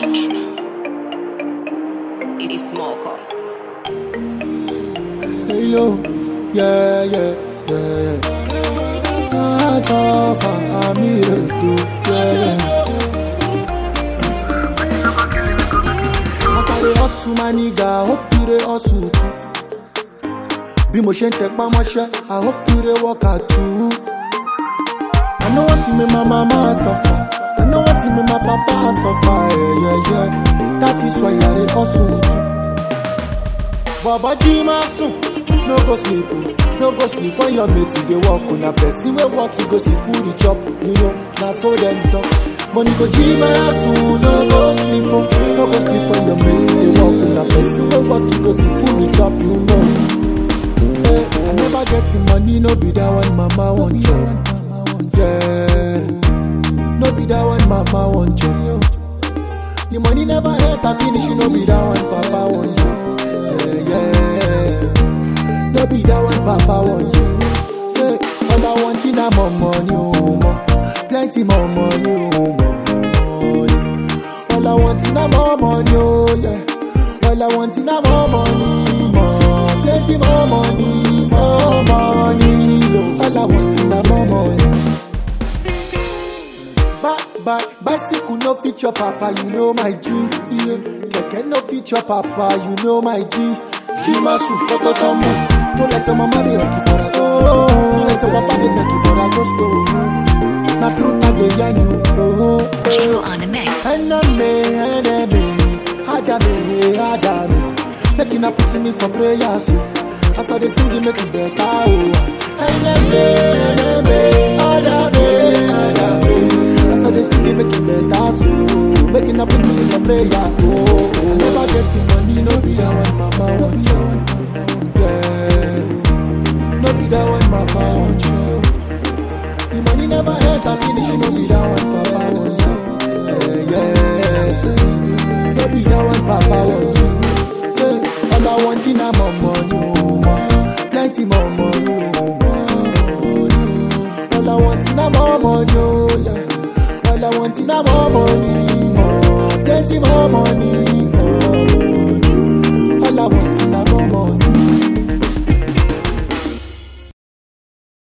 It's Moko. Hello, yeah, yeah, yeah. Ah, so far, I'm here too, yeah. As I dey hustle, my nigga, hope you dey hustle too. Bí mo ṣe ń tẹpá mọ́ṣẹ́, I hope you dey work hard too. I know what make my mama suffer. I know what make my papa suffer. Yeah, yeah, yeah. That is why I dey hustle too. Baba jí máa sùn, no go sleep o. No go sleep when your mate dey work o. Na person wey work you go see food e chop. You know, na so dem talk. Money go jí máa sùn, no go sleep o. No go sleep when your mate dey work o. Na person wey work you go see food e chop. You know. Hey, I never get the money, no be that one mama want you. Yeah, no be that one mama want you. The money never hurt, I finish, no be that one papa want you. Yeah, yeah, no be that one papa want you. Say, all I want is more money, oh, more. plenty more money, oh, more money. All I want is more money, oh, yeah. All I want is more money, more, plenty more money, more money. oh. All I want is more money. Bye bye, bicycle no feature papa, you know my G. Yeah. Keke no feature papa, you know my G. G masu koto tomo. No let your mama dey hockey for us. Oh, no let your papa dey take you for a ghost. Oh, na truth I dey yarn you. Oh, Chico on the mix. enemy, enemy, adame, adame. Making up put me for prayer, so as I dey sing, it make it better. Oh, enemy, enemy, adame, adame. As I dey sing, it make it better, so making up put me for prayer. Oh, I never get the money, no be that one, mama want you. Yeah, no be that one, mama want you. The money never hurt, I finish, no be that one, papa want you. Yeah, yeah. No be that one, Papa want you. Say, all I want is more money, oh, more. plenty more money, oh, more money. All I want is more money, oh, yeah. All I want is more money, more, plenty more money, more money. All I want is more